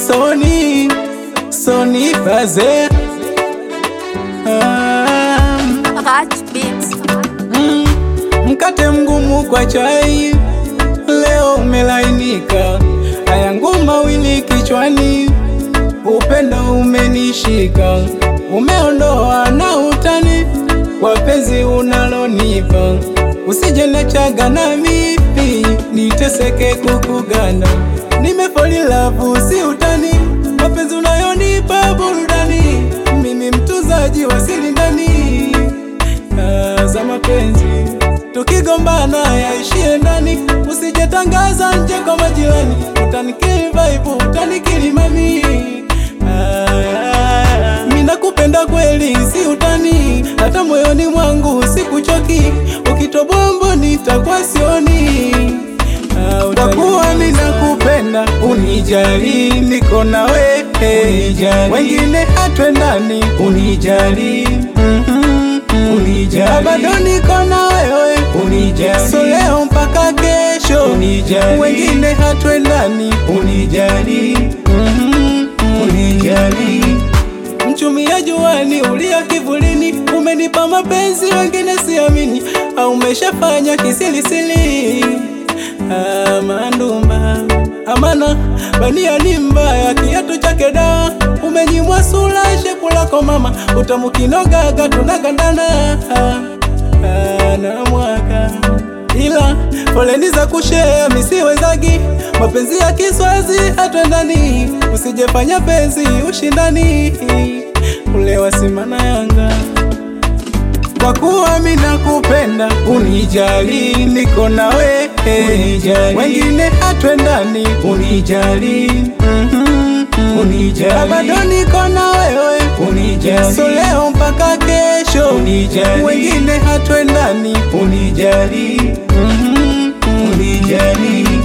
Sony, Sony Baze. Ah, Hot beats. mm, mkate mgumu kwa chai, leo umelainika. Haya ngoma mawili kichwani, upendo umenishika, umeondoa na utani kwa penzi unalonipa. Usije nachaga na mimi niteseke kukugana, nimefoli love si utani, mapenzi unayonipa burudani, mimi mtuzaji wa siri ndani Ah, za mapenzi tukigombana yaishie ndani, usijetangaza nje kwa majirani, utanikili vibe, utanikili mami. Ah, mimi nakupenda kweli, si utani, hata moyoni mwangu sikuchoki, ukitobombo nitakuwa sioni. Ah, utakuwa mimi nakupenda, unijali, niko na wewe, wengine hatwendani, unijali Mhm, unijali, bado niko na wewe, unijali, so leo mpaka kesho, unijali, wengine hatwendani, unijali Mhm, unijali Mchumia juani, ulia kivulini, umenipa mapenzi wengine siamini, au umeshafanya kisilisili. Ah, mandumba amana bania ni mbaya, kiatu chake da umenyimwa sura, shepu lako mama, utamu kinogaga tunagandana ah, ah, na mwaka ila foleni za kushea misiwezagi, mapenzi ya kiswazi hatwendani, usijefanya penzi ushindani, ule wa Simba na Yanga kwa kuwa mimi nakupenda, unijali, niko na wewe, wengine hatwendani, unijali, mhm, unijali, bado niko na wewe, unijali, so leo mpaka kesho, unijali, wengine hatwendani, unijali, mhm, unijali